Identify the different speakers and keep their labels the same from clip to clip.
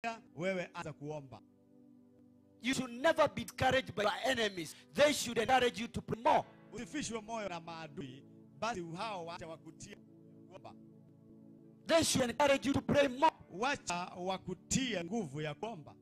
Speaker 1: wewe anza kuomba
Speaker 2: You should never be discouraged by your enemies. They should encourage you to pray more.
Speaker 1: usifishwe moyo na maadui basi hao wacha wakutie kuomba
Speaker 2: They should encourage you to pray more.
Speaker 1: wacha wakutie nguvu ya kuomba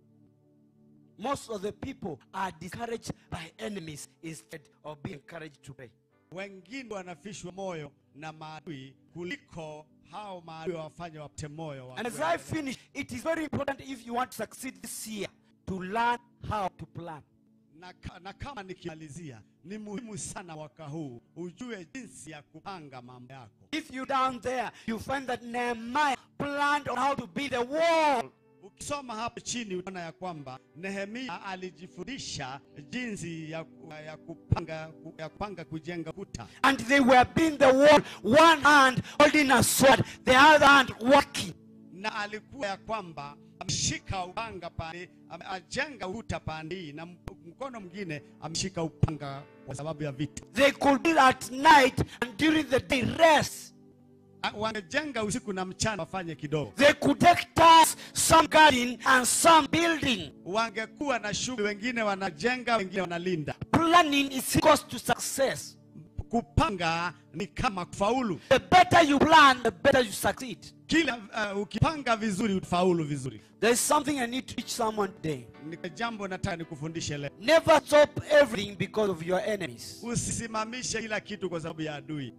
Speaker 2: Most of the people are discouraged by enemies instead of being encouraged to pray.
Speaker 1: wengine wanafishwa moyo na maadui kuliko hao maadui wafanye wapate moyo wa
Speaker 2: And as
Speaker 1: kweli.
Speaker 2: I finish, it is very important if you want to succeed this year to learn how to plan.
Speaker 1: na, ka- na kama nikimalizia ni muhimu sana mwaka huu ujue jinsi ya kupanga mambo yako
Speaker 2: If you down there, you find that Nehemiah planned on how to build a wall.
Speaker 1: ukisoma hapo chini utaona ya kwamba nehemia alijifundisha jinsi ya, ku- ya, kupanga, ya kupanga kujenga kuta
Speaker 2: And they were building the wall, one hand holding a sword, the other hand working.
Speaker 1: na alikuwa ya kwamba ameshika upanga pande ame- ajenga ukuta pande hii na mp- mkono mwingine ameshika upanga kwa sababu ya vita
Speaker 2: They could build at night and during the day rest.
Speaker 1: A- wangejenga usiku na mchana wafanye kidogo
Speaker 2: They could take tasks, some gardening and some building.
Speaker 1: wangekuwa na shughuli wengine wanajenga wengine wanalinda
Speaker 2: Planning is equals to success.
Speaker 1: kupanga ni kama kufaulu
Speaker 2: The better you plan, the better you succeed.
Speaker 1: kila uh, ukipanga vizuri utafaulu vizuri
Speaker 2: There is something I need to teach someone today.
Speaker 1: ni jambo nataka nikufundishe leo
Speaker 2: Never stop everything because of your enemies.
Speaker 1: usisimamishe kila kitu kwa sababu ya adui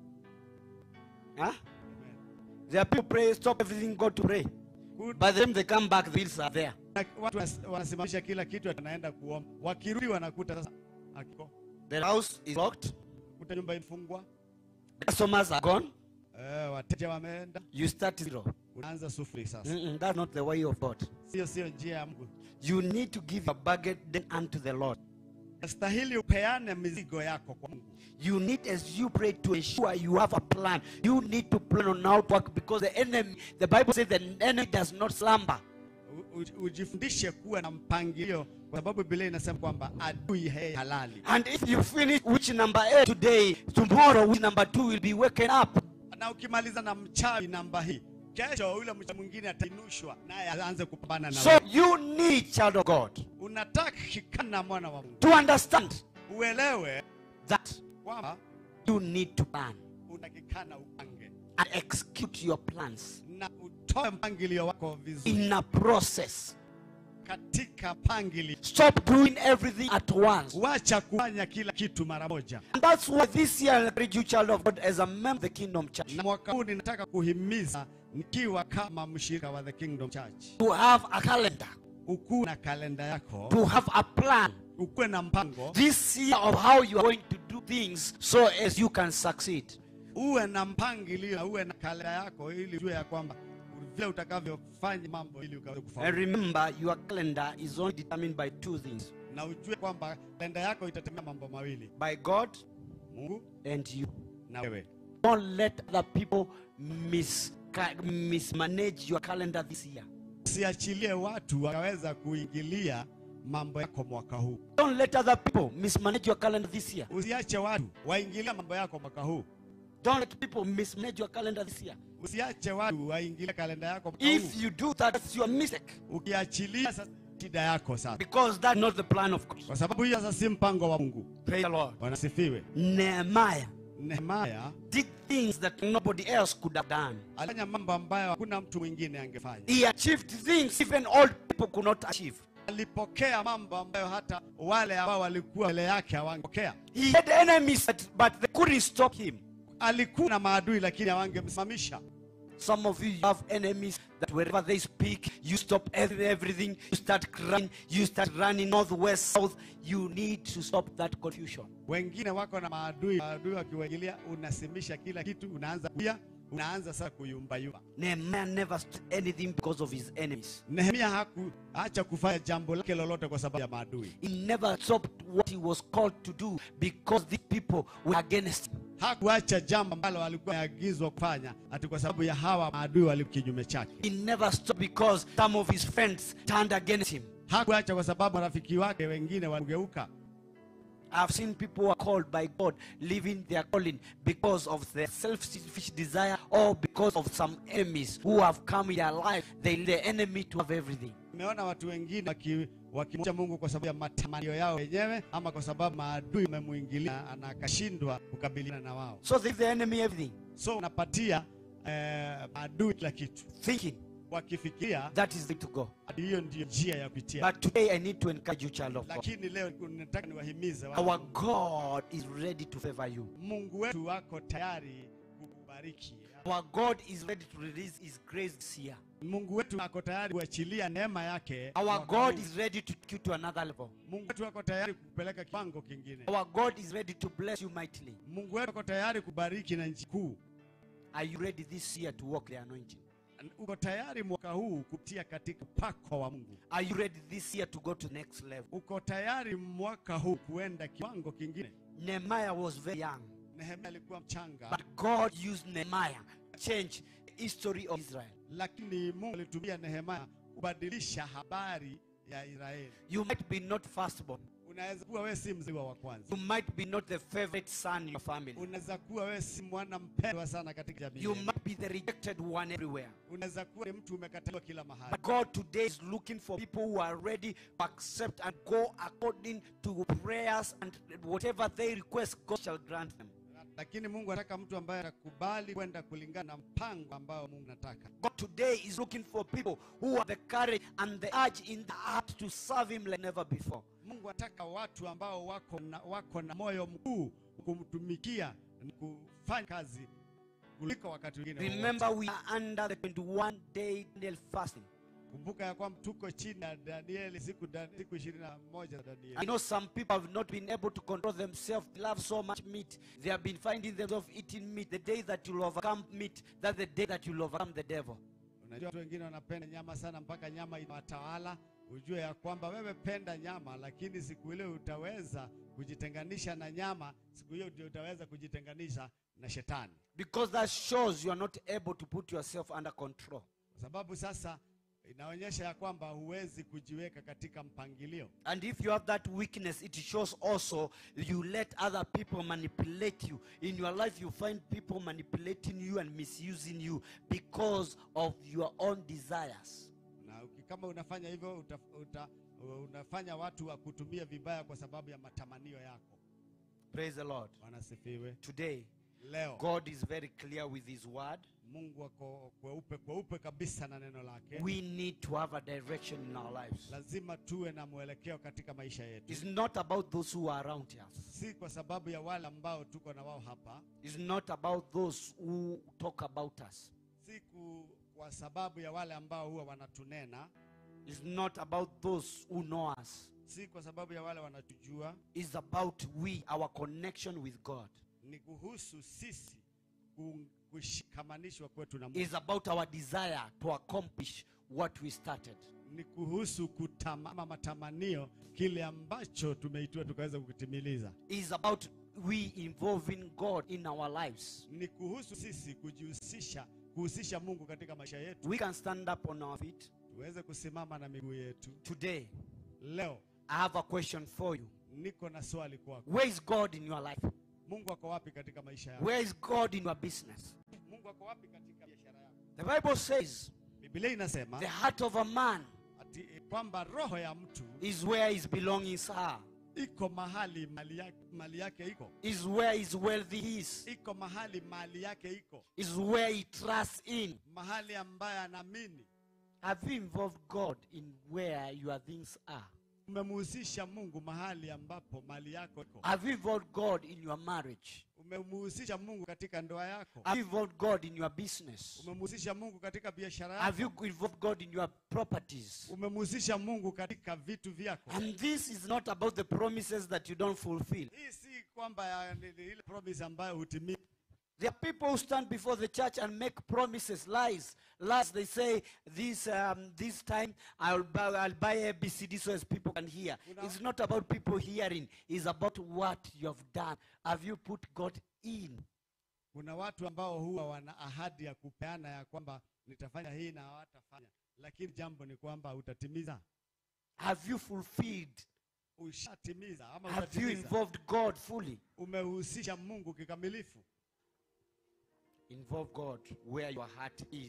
Speaker 2: Huh? There are people pray, stop everything, go to pray.
Speaker 1: Good.
Speaker 2: By the time they come back, the bills are there.
Speaker 1: Na watu wanas- wanasimamisha kila kitu wanaenda kuomba wakirudi wanakuta sasa akiko
Speaker 2: The house is locked.
Speaker 1: kuta nyumba imefungwa
Speaker 2: The customers are gone.
Speaker 1: eh, wateja wameenda
Speaker 2: You start zero.
Speaker 1: unaanza sufuri sasa
Speaker 2: Mm-mm, that's not the way of God.
Speaker 1: sio sio njia ya Mungu
Speaker 2: You need to give your burden unto the Lord.
Speaker 1: stahili upeane mizigo yako kwa Mungu
Speaker 2: You need, as you pray, to ensure you have a plan. You need to plan on how to work because the enemy, the Bible says the enemy does not slumber.
Speaker 1: U- u- ujifundishe kuwa na mpangilio kwa sababu Biblia inasema kwamba adui he halali
Speaker 2: And if you finish which number eight today, tomorrow which number two will be waken up.
Speaker 1: na ukimaliza na mchawi namba hii kesho yule mchawi mwingine atainushwa naye aanze kupambana na
Speaker 2: So
Speaker 1: wewe.
Speaker 2: you need, child of God,
Speaker 1: unatakikana mwana wa Mungu
Speaker 2: to understand
Speaker 1: uelewe
Speaker 2: that
Speaker 1: kwamba
Speaker 2: you need to plan
Speaker 1: unatakikana upange
Speaker 2: and execute your plans
Speaker 1: na utoe mpangilio wako vizuri
Speaker 2: in a process.
Speaker 1: katika mpangilio
Speaker 2: Stop doing everything at once.
Speaker 1: wacha kufanya kila kitu mara moja
Speaker 2: And that's why this year I encourage you, child of God, as a member of the Kingdom Church,
Speaker 1: na mwaka huu ninataka kuhimiza nikiwa kama mshirika wa the kingdom church
Speaker 2: to have a calendar,
Speaker 1: ukuwe na kalenda yako
Speaker 2: to have a plan
Speaker 1: ukuwe na mpango
Speaker 2: this year of how you are going to do things so as you can succeed.
Speaker 1: uwe na mpangilio na uwe na kalenda yako ili ujue ya kwamba vile utakavyofanya mambo ili ukaweze
Speaker 2: And
Speaker 1: kufaulu
Speaker 2: remember, your calendar is only determined by two things
Speaker 1: na ujue kwamba kalenda yako itatemea mambo mawili
Speaker 2: by God
Speaker 1: mungu
Speaker 2: and you.
Speaker 1: na wewe
Speaker 2: Don't let other people mis- ca- mismanage your calendar this year.
Speaker 1: usiachilie watu wakaweza kuingilia mambo yako mwaka huu
Speaker 2: Don't let other people mismanage your calendar this year.
Speaker 1: usiache watu waingilia mambo yako mwaka huu
Speaker 2: Don't let people mismanage your calendar this year.
Speaker 1: usiache watu waingilie kalenda yako mwaka
Speaker 2: If
Speaker 1: huu
Speaker 2: you do that, that's your mistake.
Speaker 1: ukiachilia sasa shida yako sasa
Speaker 2: Because that's not the plan of God.
Speaker 1: kwa sababu hiyo sasa si mpango wa mungu
Speaker 2: Praise the Lord.
Speaker 1: wanasifiwe
Speaker 2: Nehemiah
Speaker 1: nehemaya
Speaker 2: did things that nobody else could have done.
Speaker 1: alifanya mambo ambayo hakuna mtu mwingine angefanya
Speaker 2: He achieved things even old people could not achieve.
Speaker 1: alipokea mambo ambayo hata wale ambao walikuwa mbele yake hawangepokea
Speaker 2: He had enemies, but, but they couldn't stop him.
Speaker 1: alikuwa na maadui lakini hawangemsimamisha
Speaker 2: Some of you you have enemies that wherever they speak, you stop every- everything, you start crying, you start running north, west, south. You need to stop that confusion.
Speaker 1: wengine wako na maadui maadui wakiwaingilia unasimisha kila kitu unaanza kuya unaanza sasa kuyumbayumba
Speaker 2: Nehemiah never stopped anything because of his enemies.
Speaker 1: nehemia hakuacha kufanya jambo lake lolote kwa sababu ya maadui
Speaker 2: He never stopped what he was called to do because these people were against him.
Speaker 1: hakuacha jambo ambalo alikuwa ameagizwa kufanya ati kwa sababu ya hawa maadui walio kinyume chake
Speaker 2: He never stopped because some of his friends turned against him.
Speaker 1: hakuacha kwa sababu marafiki wake wengine waligeuka
Speaker 2: I've seen people who are called by God leaving their calling because of their selfish desire or because of some enemies who have come in their life. They the enemy to have everything.
Speaker 1: Nimeona watu wengine waki- wakimcha Mungu kwa sababu ya matamanio yao wenyewe ama kwa sababu maadui wamemuingilia na akashindwa kukabiliana na wao.
Speaker 2: So they give the enemy everything,
Speaker 1: So unapatia eh, maadui kila kitu
Speaker 2: thinking
Speaker 1: wakifikiria
Speaker 2: that is the way to go.
Speaker 1: hadi hiyo ndiyo njia ya kupitia.
Speaker 2: But today I need to encourage you, child of God.
Speaker 1: Lakini leo nataka niwahimize
Speaker 2: Our
Speaker 1: watu,
Speaker 2: God is ready to favor you.
Speaker 1: Mungu wetu wako tayari kukubariki.
Speaker 2: Our God is ready to release His grace this year.
Speaker 1: Mungu wetu ako tayari kuachilia neema yake.
Speaker 2: Our
Speaker 1: mwaka
Speaker 2: God
Speaker 1: huu.
Speaker 2: is ready to take you to another level.
Speaker 1: Mungu wetu ako tayari kukupeleka kiwango kingine.
Speaker 2: Our God is ready to bless you mightily.
Speaker 1: Mungu wetu ako tayari kubariki na nchi kuu.
Speaker 2: Are you ready this year to walk the anointing?
Speaker 1: Uko tayari mwaka huu kutia katika upako wa Mungu.
Speaker 2: Are you ready this year to go to next level?
Speaker 1: Uko tayari mwaka huu kuenda kiwango kingine.
Speaker 2: Nehemiah was very young,
Speaker 1: Nehemia alikuwa mchanga,
Speaker 2: but God used Nehemiah to change the history of Israel.
Speaker 1: lakini Mungu alitumia Nehemia kubadilisha habari ya Israeli.
Speaker 2: You might be not firstborn.
Speaker 1: Unaweza kuwa wewe si mzaliwa wa kwanza.
Speaker 2: You might be not the favorite son in your family.
Speaker 1: Unaweza kuwa wewe si mwana mpendwa sana katika jamii.
Speaker 2: You
Speaker 1: yenu.
Speaker 2: might be the rejected one everywhere.
Speaker 1: Unaweza kuwa ni mtu umekataliwa kila mahali.
Speaker 2: But God today is looking for people who are ready to accept and go according to prayers and whatever they request, God shall grant them.
Speaker 1: Lakini Mungu anataka mtu ambaye anakubali kwenda kulingana na mpango ambao Mungu anataka.
Speaker 2: God today is looking for people who have the courage and the urge in the heart to serve Him like never before.
Speaker 1: Mungu anataka watu ambao wako na, wako na moyo mkuu kumtumikia na kufanya kazi kuliko wakati mwingine. wowote.
Speaker 2: Remember, we are under the 21 day Daniel fasting.
Speaker 1: Kumbuka ya kwamba tuko chini ya Danieli siku da- siku ishirini na moja za
Speaker 2: I
Speaker 1: Danieli.
Speaker 2: know some people have not been able to control themselves. They love so much meat. They have been finding themselves eating meat. The day that you'll overcome meat, that's the day that you'll overcome the devil.
Speaker 1: Unajua watu wengine wanapenda nyama sana mpaka nyama inawatawala. Ujue ya kwamba wewe penda nyama, lakini siku ile utaweza kujitenganisha na nyama, siku hiyo ndio utaweza kujitenganisha na shetani,
Speaker 2: Because that shows you are not able to put yourself under control.
Speaker 1: kwa sababu sasa inaonyesha ya kwamba huwezi kujiweka katika mpangilio.
Speaker 2: And if you have that weakness, it shows also you let other people manipulate you. In your life, you find people manipulating you and misusing you because of your own desires.
Speaker 1: na uki- kama unafanya hivyo uta, uta, unafanya watu wa kutumia vibaya kwa sababu ya matamanio yako.
Speaker 2: Praise the Lord.
Speaker 1: Wanasifiwe.
Speaker 2: Today,
Speaker 1: Leo
Speaker 2: God is very clear with His word.
Speaker 1: Mungu ako kweupe kweupe kabisa na neno lake.
Speaker 2: We need to have a direction in our lives.
Speaker 1: Lazima tuwe na mwelekeo katika maisha yetu,
Speaker 2: It's not about those who are around us.
Speaker 1: si kwa sababu ya wale ambao tuko na wao hapa,
Speaker 2: It's not about those who talk about us.
Speaker 1: si ku- kwa sababu ya wale ambao huwa wanatunena,
Speaker 2: It's not about those who know us.
Speaker 1: si kwa sababu ya wale wanatujua.
Speaker 2: It's about we, our connection with God.
Speaker 1: Ni kuhusu sisi ku- kushikamanishwa kwetu na Mungu.
Speaker 2: It's about our desire to accomplish what we started.
Speaker 1: ni kuhusu kutamama matamanio kile ambacho tumeitiwa tukaweza kukitimiliza.
Speaker 2: It's about we involving God in our lives.
Speaker 1: Ni kuhusu sisi kujihusisha, kuhusisha Mungu katika maisha yetu,
Speaker 2: We can stand up on our feet.
Speaker 1: tuweze kusimama na miguu yetu.
Speaker 2: Today,
Speaker 1: Leo
Speaker 2: I have a question for you.
Speaker 1: niko na swali kwako.
Speaker 2: Where is God in your life?
Speaker 1: Mungu ako wapi katika maisha yako?
Speaker 2: Where is God in your business?
Speaker 1: Mungu ako wapi katika biashara yako?
Speaker 2: The Bible says
Speaker 1: Biblia inasema
Speaker 2: the heart of a man
Speaker 1: ati kwamba roho ya mtu
Speaker 2: is where his belongings are,
Speaker 1: iko mahali mali yake, mali yake iko
Speaker 2: is where his wealthy is,
Speaker 1: iko mahali mali yake iko
Speaker 2: is where he trusts in.
Speaker 1: mahali ambaye anaamini.
Speaker 2: Have you involved God in where your things are?
Speaker 1: Umemhusisha Mungu mahali ambapo mali yako iko.
Speaker 2: Have you involved God in your marriage?
Speaker 1: Umemhusisha Mungu katika ndoa yako.
Speaker 2: Have you involved God in your business?
Speaker 1: Umemhusisha Mungu katika biashara yako.
Speaker 2: Have you involved God in your properties?
Speaker 1: Umemhusisha Mungu katika vitu vyako.
Speaker 2: And this is not about the promises that you don't fulfill.
Speaker 1: Hii si kwamba ya- ni- ni ile promise ambayo hutimii.
Speaker 2: There are people who stand before the church and make promises, lies. Lies. They say, this, um, this time I'll buy, I'll buy ABCD so as people can hear.
Speaker 1: Una-
Speaker 2: It's not about people hearing. It's about what you have done. Have you put God in?
Speaker 1: Kuna watu ambao huwa wana ahadi ya kupeana ya kwamba nitafanya hii na hawatafanya, lakini jambo ni kwamba utatimiza.
Speaker 2: Have you fulfilled?
Speaker 1: Ushatimiza ama
Speaker 2: Have you
Speaker 1: utatimiza.
Speaker 2: involved God fully?
Speaker 1: Umehusisha Mungu kikamilifu.
Speaker 2: Involve God where your heart is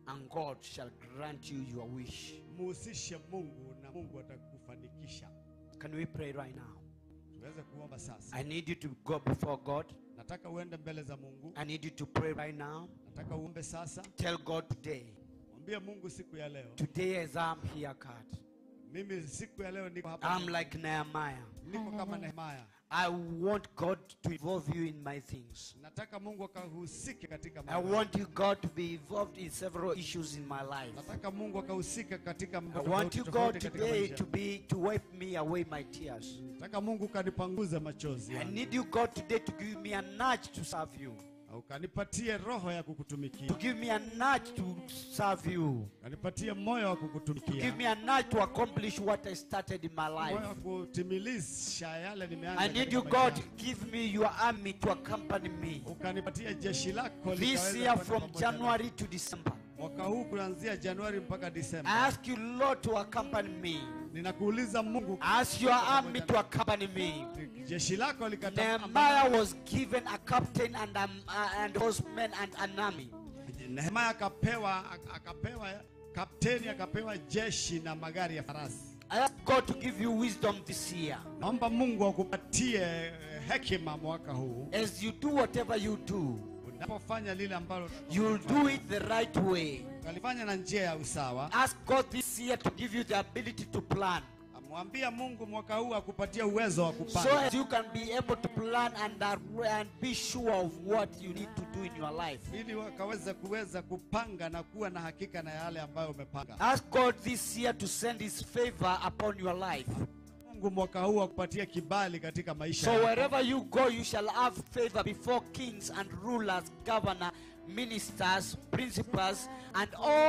Speaker 2: and God shall grant you your wish.
Speaker 1: muhusishe Mungu na Mungu atakufanikisha.
Speaker 2: Can we pray right now?
Speaker 1: Tuweze kuomba sasa.
Speaker 2: I need you to go before God.
Speaker 1: Nataka uende mbele za Mungu.
Speaker 2: I need you to pray right now.
Speaker 1: Nataka uombe sasa.
Speaker 2: Tell God today,
Speaker 1: Mwambie Mungu siku ya leo.
Speaker 2: today as I'm here, God,
Speaker 1: Mimi siku ya leo niko hapa.
Speaker 2: I'm like Nehemiah.
Speaker 1: niko kama Nehemia.
Speaker 2: I want God to involve you in my things.
Speaker 1: Nataka Mungu akahusike katika
Speaker 2: I
Speaker 1: mambo.
Speaker 2: want you, God, to be involved in several issues in my life.
Speaker 1: Nataka Mungu akahusika katika mambo
Speaker 2: I want
Speaker 1: tofauti
Speaker 2: you, God,
Speaker 1: tofauti katika
Speaker 2: today
Speaker 1: maisha.
Speaker 2: to be to wipe me away my tears.
Speaker 1: Nataka Mungu kanipanguze machozi.
Speaker 2: I
Speaker 1: yangu.
Speaker 2: need you, God, today to give me a nudge to serve you.
Speaker 1: Na ukanipatie roho ya kukutumikia.
Speaker 2: To give me a nudge to serve you.
Speaker 1: Kanipatie moyo wa
Speaker 2: To
Speaker 1: kukutumikia.
Speaker 2: give me a nudge to accomplish what I started in my
Speaker 1: moyo wa
Speaker 2: life.
Speaker 1: kutimilisha yale nimeanza.
Speaker 2: I need
Speaker 1: katika
Speaker 2: you,
Speaker 1: maisha
Speaker 2: God,
Speaker 1: yangu.
Speaker 2: give me your army to accompany me.
Speaker 1: Ukanipatie jeshi lako
Speaker 2: This
Speaker 1: likaweze
Speaker 2: year
Speaker 1: kwenda
Speaker 2: from
Speaker 1: pamoja nami.
Speaker 2: January to December.
Speaker 1: mwaka huu kuanzia Januari mpaka
Speaker 2: I
Speaker 1: Disemba.
Speaker 2: ask you, Lord, to accompany me.
Speaker 1: Ninakuuliza Mungu,
Speaker 2: I ask your army to accompany me.
Speaker 1: jeshi lako likata
Speaker 2: Nehemiah was given a captain and um, uh, and horsemen and an army.
Speaker 1: Nehemia akapewa akapewa kapteni akapewa jeshi na magari ya farasi.
Speaker 2: I ask God to give you wisdom this year.
Speaker 1: Naomba Mungu akupatie eh, hekima mwaka huu
Speaker 2: As you do whatever you do,
Speaker 1: unapofanya lile ambalo
Speaker 2: you'll do it the right way.
Speaker 1: kalifanya na njia ya usawa.
Speaker 2: Ask God this year to give you the ability to plan.
Speaker 1: Amwambia Mungu mwaka huu akupatie uwezo wa
Speaker 2: So
Speaker 1: kupanga,
Speaker 2: as you can be able to plan and, uh, and be sure of what you need to do in your life.
Speaker 1: ili wakaweze kuweza kupanga na kuwa na hakika na yale ambayo umepanga.
Speaker 2: Ask God this year to send His favor upon your life.
Speaker 1: Mungu mwaka huu akupatie kibali katika maisha
Speaker 2: So
Speaker 1: yako.
Speaker 2: wherever you go, you shall have favor before kings and rulers, governor, ministers, principals, and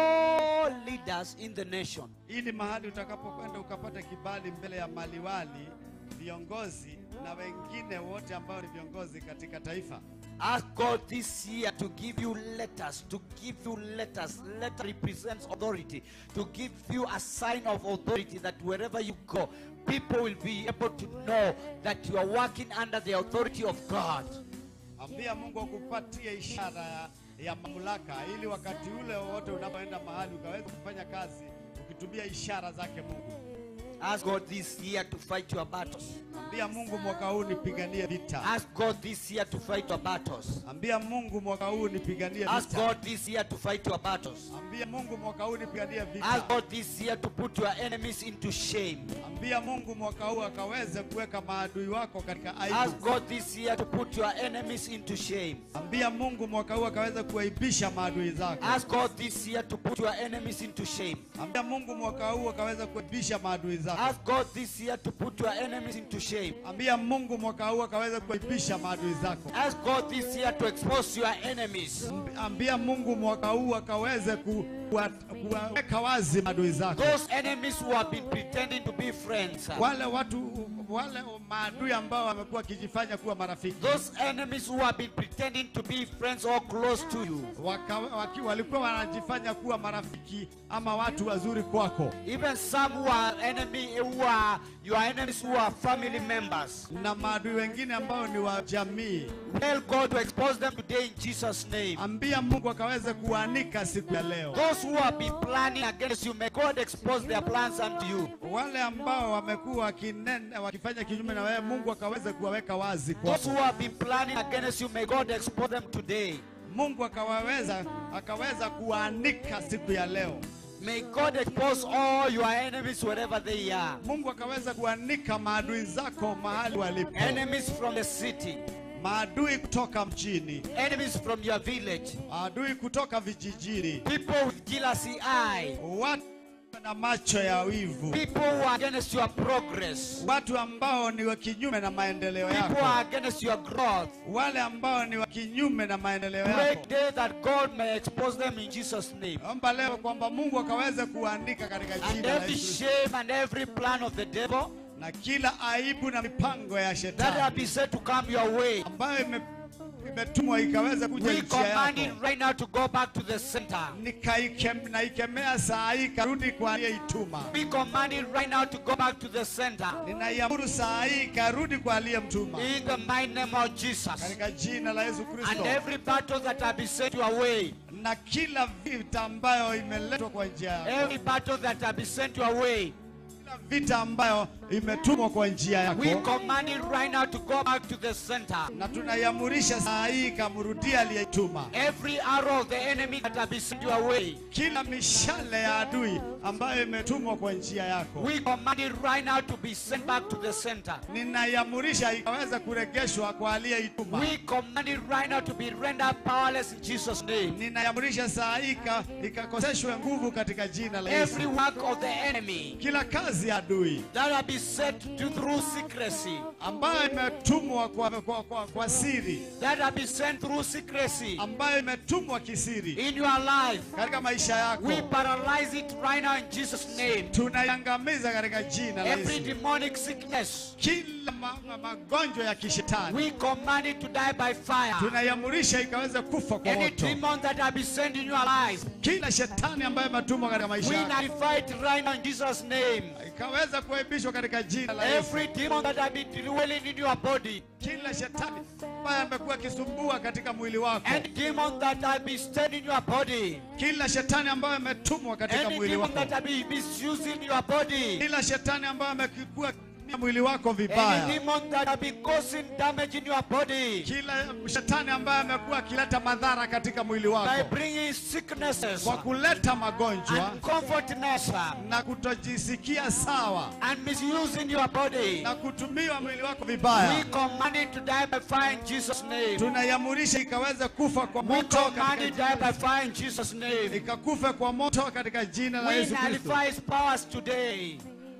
Speaker 2: all leaders in the nation.
Speaker 1: ili mahali utakapokwenda ukapata kibali mbele ya maliwali, viongozi na wengine wote ambao ni viongozi katika taifa.
Speaker 2: Ask God this year to give you letters, to give you letters. Letter represents authority, to give you a sign of authority that wherever you go, people will be able to know that you are working under the authority of God.
Speaker 1: Ambia Mungu akupatie ishara ya, ya mamlaka, ili wakati ule wote unapoenda mahali ukaweza kufanya kazi ukitumia ishara zake Mungu.
Speaker 2: Ask God this year to fight your battles.
Speaker 1: Ambia Mungu mwaka huu nipiganie vita.
Speaker 2: Ask God this year to fight your battles.
Speaker 1: Ambia Mungu mwaka huu nipiganie
Speaker 2: Ask
Speaker 1: vita.
Speaker 2: God this year to fight your battles.
Speaker 1: Ambia Mungu mwaka huu nipiganie
Speaker 2: Ask
Speaker 1: vita.
Speaker 2: God this year to put your enemies into shame.
Speaker 1: Ambia Mungu mwaka huu akaweze kuweka maadui wako katika
Speaker 2: Ask
Speaker 1: aibu.
Speaker 2: God this year to put your enemies into shame.
Speaker 1: Ambia Mungu mwaka huu akaweze kuwaibisha maadui zako.
Speaker 2: Ask God this year to put your enemies into shame.
Speaker 1: Ambia Mungu mwaka huu akaweze kuaibisha maadui zako.
Speaker 2: Ask God this year to put your enemies into shame.
Speaker 1: Ambia Mungu mwaka huu akaweze kuaibisha maadui zako.
Speaker 2: Ask God this year to expose your enemies.
Speaker 1: Ambia Mungu mwaka huu akaweze ku- kuwa- kuwaweka wazi maadui zako.
Speaker 2: Those enemies who have been pretending to be friends.
Speaker 1: Wale watu wale maadui ambao wamekuwa wakijifanya kuwa marafiki.
Speaker 2: Those enemies who have been pretending to be friends or close to you.
Speaker 1: Waka, waki, walikuwa wanajifanya kuwa marafiki ama watu wazuri kwako,
Speaker 2: Even some who are enemy who are your enemies who are family members.
Speaker 1: na maadui wengine ambao ni wa jamii.
Speaker 2: Tell God to expose them today in Jesus' name.
Speaker 1: Ambia Mungu akaweze kuanika siku ya leo.
Speaker 2: Those who have been planning against you, may God expose their plans unto you.
Speaker 1: Wale ambao wamekuwa wakinena wakifanya kinyume na wewe, Mungu akaweze kuwaweka wazi
Speaker 2: Those
Speaker 1: kwako.
Speaker 2: who have been planning against you, may God expose them today.
Speaker 1: Mungu akawaweza akaweza kuanika siku ya leo.
Speaker 2: May God expose all your enemies wherever they are.
Speaker 1: Mungu akaweza kuanika maadui zako mahali walipo,
Speaker 2: Enemies from the city,
Speaker 1: maadui kutoka mjini,
Speaker 2: enemies from your village,
Speaker 1: maadui kutoka vijijini,
Speaker 2: people with jealousy eye,
Speaker 1: watu na macho ya wivu,
Speaker 2: people who are against your progress,
Speaker 1: watu ambao ni wa kinyume na maendeleo
Speaker 2: people who
Speaker 1: yako,
Speaker 2: are against your growth.
Speaker 1: wale ambao ni wa kinyume na maendeleo
Speaker 2: Pray
Speaker 1: yako.
Speaker 2: today that God may expose them in Jesus' name.
Speaker 1: Omba leo kwamba Mungu akaweze kuandika katika
Speaker 2: And
Speaker 1: jina la
Speaker 2: every
Speaker 1: Yesu
Speaker 2: shame and every plan of the devil
Speaker 1: na kila aibu na mipango ya
Speaker 2: that
Speaker 1: shetani
Speaker 2: have been said to come your way,
Speaker 1: ambayo ime- imetumwa ikaweze kuja
Speaker 2: we
Speaker 1: njia
Speaker 2: command it
Speaker 1: yako,
Speaker 2: right now to go back to the center.
Speaker 1: Nikaikem- naikemea saa hii karudi kwa aliyeituma.
Speaker 2: We command it right now to go back to the center.
Speaker 1: Ninaiamuru saa hii karudi kwa aliyemtuma
Speaker 2: In the mighty name of Jesus.
Speaker 1: katika jina la Yesu
Speaker 2: And
Speaker 1: Kristo,
Speaker 2: every battle that have been sent your way,
Speaker 1: na kila vita ambayo imeletwa kwa njia yako,
Speaker 2: every battle that have been sent your way,
Speaker 1: kila vita ambayo imetumwa kwa njia
Speaker 2: we
Speaker 1: yako,
Speaker 2: command it right now to go back to the center.
Speaker 1: na tunaiamurisha saa hii ikamrudia aliyetuma.
Speaker 2: Every arrow of the enemy that have been sent your way,
Speaker 1: Kila mishale ya adui ambayo imetumwa kwa njia yako,
Speaker 2: we command it right now to be sent back to the center.
Speaker 1: ninaiamurisha ikaweza kuregeshwa kwa aliyeituma.
Speaker 2: We command it right now to be rendered powerless in Jesus' name.
Speaker 1: Ninaiamurisha saa hii ika- ikakoseshwe nguvu katika jina la Yesu.
Speaker 2: Every work of the enemy
Speaker 1: Kila kazi ya adui
Speaker 2: that have been set to through secrecy,
Speaker 1: ambayo imetumwa kwa, kwa, kwa, kwa siri,
Speaker 2: that have been sent through secrecy
Speaker 1: ambayo imetumwa kisiri
Speaker 2: in your life,
Speaker 1: katika maisha yako,
Speaker 2: we paralyze it right now in Jesus' name.
Speaker 1: tunaiangamiza katika jina la
Speaker 2: Every
Speaker 1: Yesu.
Speaker 2: demonic sickness,
Speaker 1: Kila ma, ma, magonjwa ya kishetani
Speaker 2: we command it to die by fire.
Speaker 1: tunaiamurisha ikaweze kufa kwa
Speaker 2: Any
Speaker 1: moto.
Speaker 2: demon that have been sent in your life,
Speaker 1: Kila shetani ambayo imetumwa katika maisha
Speaker 2: we
Speaker 1: yako
Speaker 2: nullify it right now in Jesus' name.
Speaker 1: ikaweza kuaibishwa katika jina la Yesu.
Speaker 2: Every demon that have been dwelling in your body,
Speaker 1: Kila shetani ambaye amekuwa akisumbua katika mwili wako,
Speaker 2: any demon that have been staying in your body,
Speaker 1: kila shetani ambayo ametumwa katika
Speaker 2: any
Speaker 1: mwili
Speaker 2: demon
Speaker 1: wako,
Speaker 2: that have been misusing your body,
Speaker 1: kila shetani ambayo amekuwa akitumia mwili wako
Speaker 2: any
Speaker 1: vibaya,
Speaker 2: demon that have been causing damage in your body
Speaker 1: kila shetani ambaye amekuwa akileta madhara katika mwili
Speaker 2: by
Speaker 1: wako
Speaker 2: bringing sicknesses
Speaker 1: kwa kuleta magonjwa
Speaker 2: uncomfortness
Speaker 1: na kutojisikia sawa
Speaker 2: and misusing your body.
Speaker 1: na kutumiwa mwili wako
Speaker 2: We
Speaker 1: vibaya,
Speaker 2: command it to die by fire in Jesus' name.
Speaker 1: tunaiamurisha ikaweze kufa kwa
Speaker 2: We
Speaker 1: moto
Speaker 2: command it to die
Speaker 1: katika,
Speaker 2: by fire in Jesus' name.
Speaker 1: ikakufe kwa moto katika jina la
Speaker 2: We
Speaker 1: Yesu Kristo.
Speaker 2: nullify his powers today.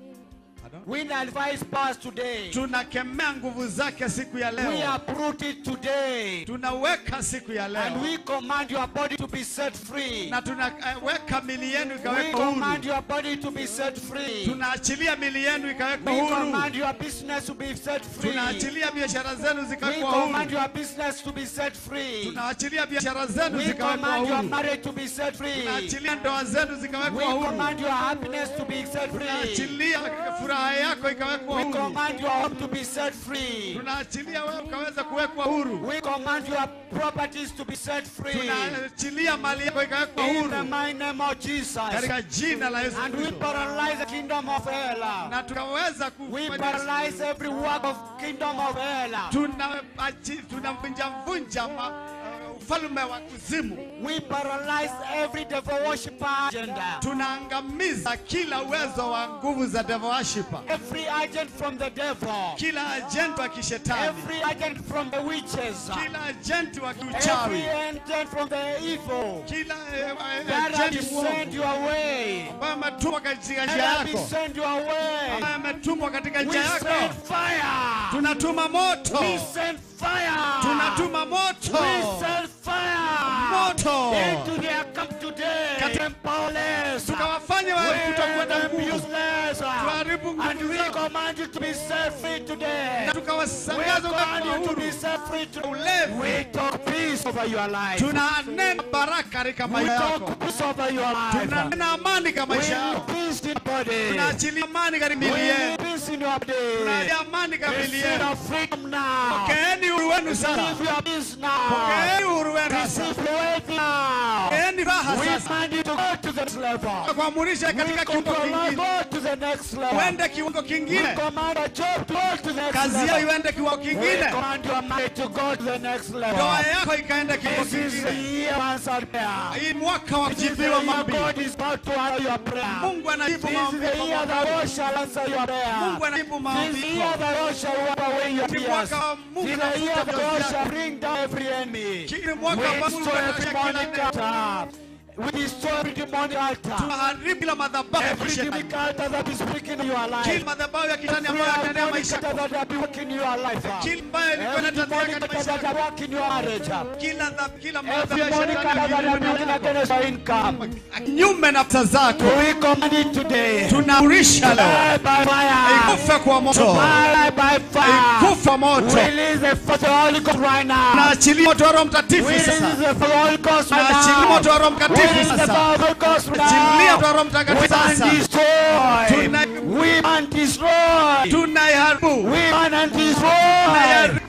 Speaker 2: We nullify his powers today.
Speaker 1: Tunakemea nguvu zake siku ya
Speaker 2: We
Speaker 1: leo,
Speaker 2: uproot it today.
Speaker 1: tunaweka siku ya
Speaker 2: And
Speaker 1: leo
Speaker 2: we command your body to be set free.
Speaker 1: na tunaweka mili yenu
Speaker 2: We
Speaker 1: ikawekwa
Speaker 2: command
Speaker 1: huru,
Speaker 2: your body to be set free.
Speaker 1: tunaachilia mili yenu ikawekwa
Speaker 2: We
Speaker 1: huru,
Speaker 2: command your business to be set free.
Speaker 1: tunaachilia biashara zenu
Speaker 2: We
Speaker 1: zikawekwa
Speaker 2: command
Speaker 1: huru,
Speaker 2: your business to be set free.
Speaker 1: tunaachilia biashara zenu
Speaker 2: We
Speaker 1: zikawekwa
Speaker 2: command your
Speaker 1: huru,
Speaker 2: marriage to be set free.
Speaker 1: tunaachilia ndoa zenu
Speaker 2: We
Speaker 1: zikawekwa huru,
Speaker 2: command your happiness to be set free.
Speaker 1: tunaachilia furaha yako ikawekwa
Speaker 2: We
Speaker 1: huru,
Speaker 2: command your home to be set free.
Speaker 1: tunaachilia wewe ukaweza kuwekwa huru,
Speaker 2: We command your properties to be set free.
Speaker 1: tunaachilia mali yako ikawekwa
Speaker 2: In the
Speaker 1: huru
Speaker 2: mighty name of Jesus.
Speaker 1: katika jina la Yesu
Speaker 2: And we
Speaker 1: Kristo,
Speaker 2: paralyze the kingdom of hell.
Speaker 1: na tukaweza
Speaker 2: We
Speaker 1: kufanya
Speaker 2: paralyze every work of kingdom of hell.
Speaker 1: tunavunja tunavunja vunja ma- uh, ufalme wa kuzimu,
Speaker 2: We paralyze every devil worshiper agenda.
Speaker 1: tunaangamiza kila uwezo wa nguvu za devil worshiper,
Speaker 2: Every agent from the devil.
Speaker 1: kila ajenti wa kishetani,
Speaker 2: Every agent from the witches.
Speaker 1: kila ajenti wa
Speaker 2: Every
Speaker 1: kiuchawi,
Speaker 2: agent from the evil.
Speaker 1: kila eh, eh,
Speaker 2: That have
Speaker 1: ajenti
Speaker 2: been sent
Speaker 1: mwovu
Speaker 2: your way.
Speaker 1: ambaye ametumwa katika
Speaker 2: That
Speaker 1: njia
Speaker 2: have been
Speaker 1: yako,
Speaker 2: sent your way.
Speaker 1: ambaye ametumwa katika
Speaker 2: We
Speaker 1: njia
Speaker 2: send
Speaker 1: yako,
Speaker 2: fire.
Speaker 1: tunatuma moto,
Speaker 2: We send fire.
Speaker 1: tunatuma moto,
Speaker 2: We send fire.
Speaker 1: moto
Speaker 2: Into their camp today.
Speaker 1: Katika-
Speaker 2: Powerless.
Speaker 1: tukawafanya
Speaker 2: We
Speaker 1: wewe kutokuwa na
Speaker 2: them
Speaker 1: nguvu,
Speaker 2: useless.
Speaker 1: tuharibu
Speaker 2: And
Speaker 1: nguvu
Speaker 2: we
Speaker 1: zao,
Speaker 2: command you to be set free today.
Speaker 1: na
Speaker 2: We
Speaker 1: tukawasangaza
Speaker 2: command
Speaker 1: kwa
Speaker 2: you to be
Speaker 1: huru.
Speaker 2: set free today.
Speaker 1: Ulevi.
Speaker 2: We talk peace over your life.
Speaker 1: tunanena baraka katika
Speaker 2: We
Speaker 1: maisha yako,
Speaker 2: talk peace over your life.
Speaker 1: tunanena amani katika
Speaker 2: We
Speaker 1: maisha
Speaker 2: need
Speaker 1: yako,
Speaker 2: peace in your body.
Speaker 1: tunaachilia amani katika
Speaker 2: We
Speaker 1: mili
Speaker 2: need
Speaker 1: yenu,
Speaker 2: peace in your body.
Speaker 1: tunaachilia amani katika mili
Speaker 2: Receive
Speaker 1: yenu.
Speaker 2: your freedom now.
Speaker 1: Pokeeni uhuru wenu sasa,
Speaker 2: Receive your peace now.
Speaker 1: pokeeni uhuru wenu sasa,
Speaker 2: Receive your wealth now.
Speaker 1: pokeeni raha
Speaker 2: We
Speaker 1: sasa,
Speaker 2: command you to go to the next level.
Speaker 1: kuamurisha
Speaker 2: We
Speaker 1: katika kiwango
Speaker 2: command
Speaker 1: kingine,
Speaker 2: go to the next level.
Speaker 1: uende kiwango
Speaker 2: We
Speaker 1: kingine,
Speaker 2: command a job to go to the next
Speaker 1: kazi yao
Speaker 2: level.
Speaker 1: iende kiwango
Speaker 2: We
Speaker 1: kingine,
Speaker 2: command your marriage to go to the next level.
Speaker 1: ndoa yako ikaenda kiwango
Speaker 2: This is the
Speaker 1: kingine.
Speaker 2: year of answered prayer.
Speaker 1: Hii mwaka wa
Speaker 2: This is the
Speaker 1: kujibiwa
Speaker 2: year
Speaker 1: maombi,
Speaker 2: God is about to answer your prayer.
Speaker 1: Mungu anajibu
Speaker 2: This is
Speaker 1: maombi
Speaker 2: the year the Lord shall answer your prayer.
Speaker 1: Mungu anajibu
Speaker 2: This
Speaker 1: maombi
Speaker 2: is the year
Speaker 1: yako.
Speaker 2: the Lord shall wipe away your
Speaker 1: Ni
Speaker 2: tears.
Speaker 1: mwaka wa Mungu
Speaker 2: This is the year
Speaker 1: anafuta
Speaker 2: the Lord
Speaker 1: machozi
Speaker 2: shall
Speaker 1: yako.
Speaker 2: bring down every enemy.
Speaker 1: Kile
Speaker 2: We
Speaker 1: mwaka ambao Mungu
Speaker 2: destroy every
Speaker 1: anashika kila
Speaker 2: demonic
Speaker 1: neno.
Speaker 2: altar. We destroy every demonic altar.
Speaker 1: tunaharibu kila madhabahu ya
Speaker 2: Every
Speaker 1: kishetani,
Speaker 2: demonic altar that is speaking in your
Speaker 1: kila
Speaker 2: life.
Speaker 1: madhabahu ya kishetani
Speaker 2: Every
Speaker 1: ambayo yanaenea
Speaker 2: demonic
Speaker 1: maisha
Speaker 2: altar
Speaker 1: yako,
Speaker 2: that have been working in your life.
Speaker 1: kila ambayo ilikuwa
Speaker 2: Every
Speaker 1: inatendeka
Speaker 2: demonic
Speaker 1: katika
Speaker 2: altar
Speaker 1: maisha
Speaker 2: that
Speaker 1: yako,
Speaker 2: are working in your marriage.
Speaker 1: kila dha- kila
Speaker 2: Every
Speaker 1: madhabahu ya
Speaker 2: demonic
Speaker 1: shetani
Speaker 2: altar that are
Speaker 1: kinyume
Speaker 2: working
Speaker 1: na-
Speaker 2: against your income.
Speaker 1: kinyume na pesa zako,
Speaker 2: We command it today.
Speaker 1: tunaurisha leo
Speaker 2: Die by fire.
Speaker 1: ikufe kwa moto,
Speaker 2: Die by fire.
Speaker 1: ikufa moto.
Speaker 2: Release the fire of the Holy Ghost right now.
Speaker 1: Tunaachilia moto wa Roho Mtakatifu
Speaker 2: Release
Speaker 1: sasa,
Speaker 2: the fire of the Holy Ghost right
Speaker 1: tunaachilia
Speaker 2: now.
Speaker 1: moto wa Roho Mtakatifu
Speaker 2: Release the
Speaker 1: sasa,
Speaker 2: fire of the Holy Ghost right
Speaker 1: tunaachilia moto wa
Speaker 2: now.
Speaker 1: Roho Mtakatifu
Speaker 2: We can
Speaker 1: sasa,
Speaker 2: destroy.
Speaker 1: Tuna-
Speaker 2: We can destroy.
Speaker 1: tunaiharibu
Speaker 2: We can destroy.
Speaker 1: tunaharibu na
Speaker 2: Every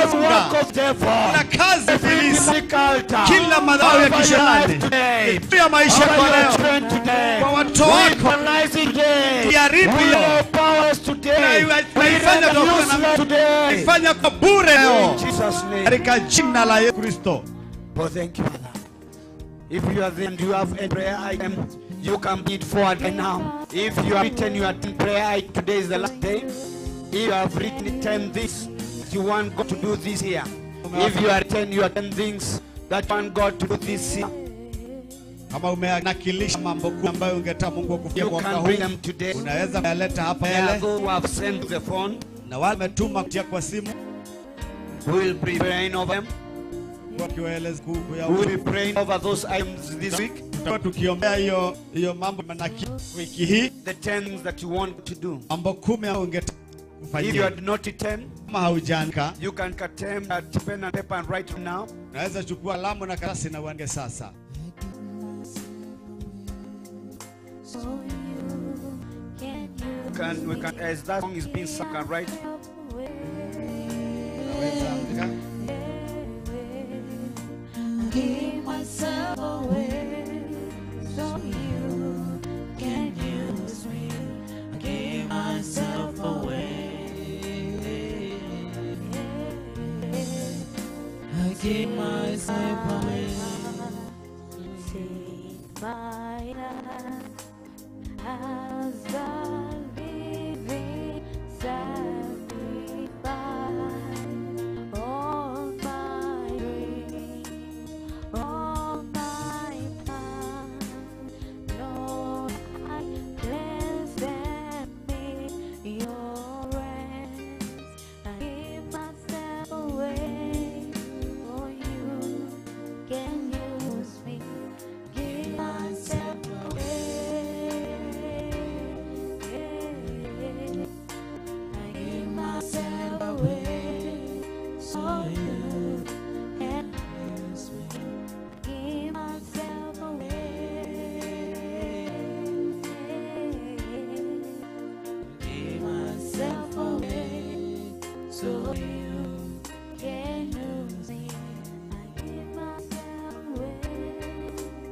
Speaker 2: work
Speaker 1: kufunga
Speaker 2: of devil.
Speaker 1: na kazi
Speaker 2: Every
Speaker 1: ibilisi
Speaker 2: difficult time.
Speaker 1: kila madhara ya
Speaker 2: Over your
Speaker 1: kishetani
Speaker 2: life today.
Speaker 1: juu ya maisha
Speaker 2: Over
Speaker 1: kwa
Speaker 2: your
Speaker 1: leo
Speaker 2: children today.
Speaker 1: kwa watoto
Speaker 2: We
Speaker 1: wako
Speaker 2: paralyze it today.
Speaker 1: Iharibu
Speaker 2: We
Speaker 1: leo.
Speaker 2: powers today.
Speaker 1: Na-
Speaker 2: We
Speaker 1: naifanya
Speaker 2: render
Speaker 1: kwa-
Speaker 2: useless today.
Speaker 1: ifanya kwa bure
Speaker 2: In
Speaker 1: leo
Speaker 2: Jesus' name.
Speaker 1: katika jina la Yesu Kristo.
Speaker 2: Oh, thank you, Father. If you are there and you have a prayer item, you can beat forward right now. If you have written your prayer item, today is the last day. If you have written 10 things that you want God to do this year. If you are written your 10 things that you want God to do this year,
Speaker 1: Kama umenakilisha mambo kuu ambayo ungetaka Mungu akufanyie
Speaker 2: you
Speaker 1: mwaka
Speaker 2: can
Speaker 1: huu,
Speaker 2: bring them today.
Speaker 1: unaweza kuyaleta hapa
Speaker 2: There are
Speaker 1: mbele,
Speaker 2: those who have sent the phone.
Speaker 1: na wale wametuma kutia kwa simu
Speaker 2: We will be praying over them.
Speaker 1: wakiwaeleza kuku ya
Speaker 2: We will be praying over those items this week.
Speaker 1: tutakuwa tukiombea hiyo hiyo mambo manaki wiki hii,
Speaker 2: The 10 things that you want to do.
Speaker 1: mambo kumi ambayo ungetaka
Speaker 2: If you
Speaker 1: kufanyia.
Speaker 2: had not written,
Speaker 1: Kama haujaandika,
Speaker 2: you can cut them at pen and paper and write them now.
Speaker 1: unaweza chukua kalamu na karatasi na uandike sasa.
Speaker 3: So you can
Speaker 2: You can, we can, as that song is being sung, can write
Speaker 1: Unaweza andika.
Speaker 3: give myself away so you can use me. I give myself away. I give myself away. Take my life as a living sacrifice. All my dreams, all my plans, Lord, I place them in your hands. I give myself away for you. Can use me? Give myself away. I give myself away so you can use me. Give myself away. Give myself away so you can use me. I give myself away.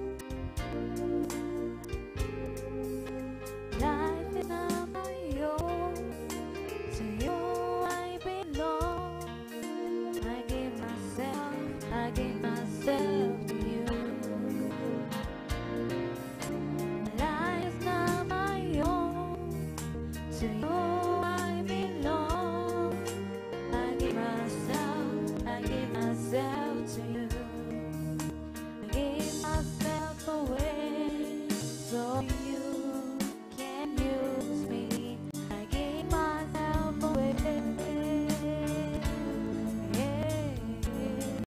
Speaker 3: Life is not my own. To you I belong. I give myself, I give myself to you. Life is not my own. To you